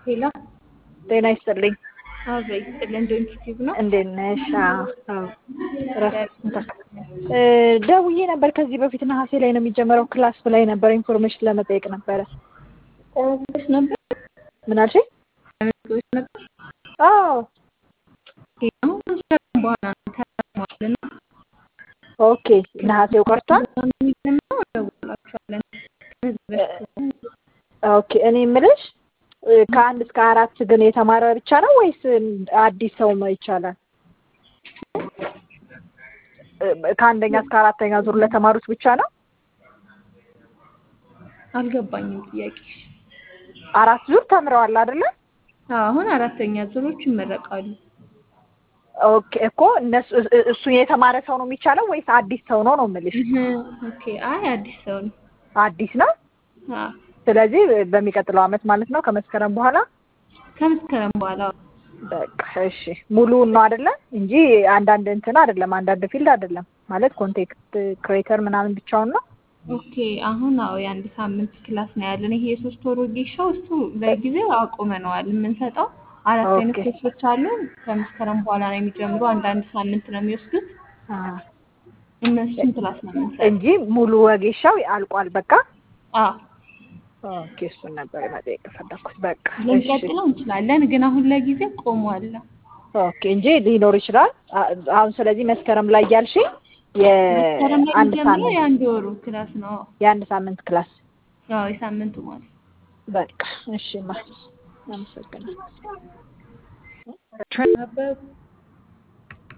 ሄሎ ጤና ይስጥልኝ። አብረኝ ስጥልን ዶንኪቲቭ ነው። እንዴት ነሽ? አዎ፣ አዎ። እረፍት እ ደውዬ ነበር ከዚህ በፊት ነሐሴ ላይ ነው የሚጀመረው ክላስ ብላኝ ነበር። ኢንፎርሜሽን ለመጠየቅ ነበረ። ተመዝግበሽ ነበር? ምን አልሽኝ? ተመዝግበሽ ነበር? አዎ። ኦኬ፣ አሁን ከመስከረም በኋላ ነው ተመዝግቧልና ኦኬ። ነሐሴው ቀርቷል። የሚጀምረው እንደውላችኋለን። ተመዝግበሽ ኦኬ። እኔ የምልሽ እ ከአንድ እስከ አራት ግን የተማረ ብቻ ነው ወይስ አዲስ ሰው ይቻላል? እ ከአንደኛ እስከ አራተኛ ዙር ለተማሩት ብቻ ነው? አልገባኝም ጥያቄሽ። አራት ዙር ተምረዋል አይደለ? አዎ፣ አሁን አራተኛ ዙሮች ይመረቃሉ። ኦኬ እኮ እነሱ እሱ የተማረ ሰው ነው የሚቻለው ወይስ አዲስ ሰው ነው ነው የምልሽ? እህ፣ ኦኬ። አይ አዲስ ሰው ነው። አዲስ ነው። አዎ፣ ስለዚህ በሚቀጥለው አመት ማለት ነው ከመስከረም በኋላ ከመስከረም በኋላ በቃ እሺ። ሙሉውን ነው አይደለ? እንጂ አንዳንድ እንትን አይደለም፣ አንዳንድ ፊልድ አይደለም ማለት ኮንቴክስት ክሬተር ምናምን ብቻውን ነው። ኦኬ። አሁን አዎ የአንድ ሳምንት ክላስ ነው ያለን። ይሄ የሶስት ወር ወጌሻው እሱ ለጊዜው አቁመነዋል። የምንሰጠው አራት አይነት ኦኬ። ኮርሶች አሉ። ከመስከረም በኋላ ነው የሚጀምሩ። አንዳንድ ሳምንት ነው የሚወስዱት። አ እነሱን ክላስ ነው የምንሰጠው። እንጂ ሙሉ ወጌሻው አልቋል። በቃ አዎ ኦኬ። እሱን ነበር መጠየቅ የፈለኩት። በቃ እሺ። ልንቀጥለው እንችላለን፣ ግን አሁን ለጊዜው ቆሟል። ኦኬ እንጂ ሊኖር ይችላል አ- አሁን። ስለዚህ መስከረም ላይ ያልሽኝ መስከረም ላይ የአንድ የሚጀምረው ሳምንት የአንድ ወሩ ክላስ ነው። የአንድ ሳምንት ክላስ አዎ የሳምንቱ ማለት በቃ እሺ። ማ አመሰግናለሁ። ነበር